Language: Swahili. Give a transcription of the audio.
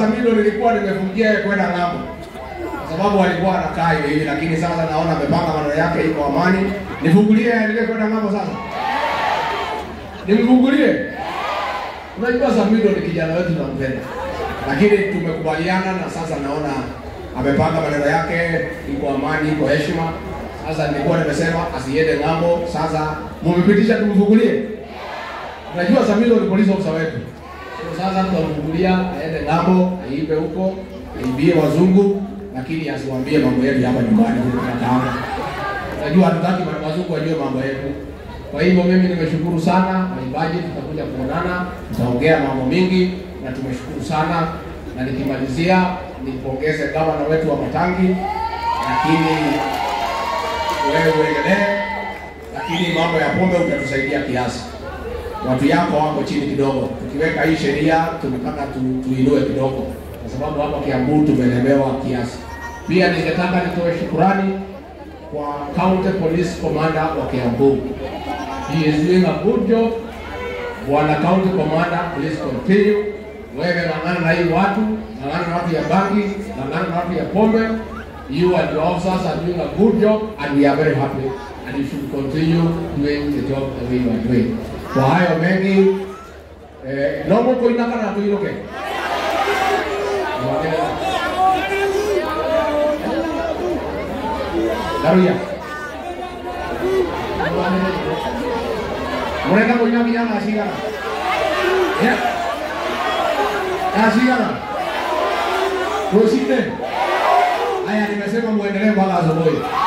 Samido nilikuwa nimefungia yeye kwenda ng'ambo kwa sababu alikuwa anakaa hivi hivi, lakini sasa naona amepanga maneno yake, iko amani. Nifungulie aendelee kwenda ng'ambo sasa, nimfungulie. Unajua Samido ni kijana wetu tunampenda, lakini tumekubaliana na sasa naona amepanga maneno yake, iko amani, iko heshima. Sasa nilikuwa nimesema asiende ng'ambo, sasa mumepitisha tumfungulie. Unajua Samido ni police officer wetu, so sasa tutamfungulia aende ng'ambo, aibe huko, aibie wazungu, lakini asiwaambie mambo yetu hapa nyumbani huko tunataka. Unajua hatutaki wazungu wajue mambo yetu. Kwa hivyo mimi nimeshukuru sana waimbaji, tutakuja kuonana, tutaongea mambo mingi na tumeshukuru sana, na nikimalizia nipongeze gavana wetu wa Matangi, lakini wewe uendelee, lakini mambo ya pombe utatusaidia kiasi. Watu yako wako chini kidogo, tukiweka hii sheria tunataka tu, tuinue kidogo, kwa sababu hapa Kiambu tumelemewa kiasi. Pia ningetaka nitoe shukurani kwa County Police Commander wa Kiambu. He is doing a good job. Bwana County Commander, please continue. Wewe ng'ang'ana na hii watu, ng'ang'ana na watu ya bangi, ng'ang'ana na watu ya pombe. You and your officers are doing a good job and we are very happy and you should continue doing the job the way you are doing. Kwa hayo mengi, eh, no mukuinaka na tuiruke. Daruya. Mureka kunya kinya nasigara. Ya. Nasigara. Kusinde. Haya nimesema muendelee mpaka asubuhi.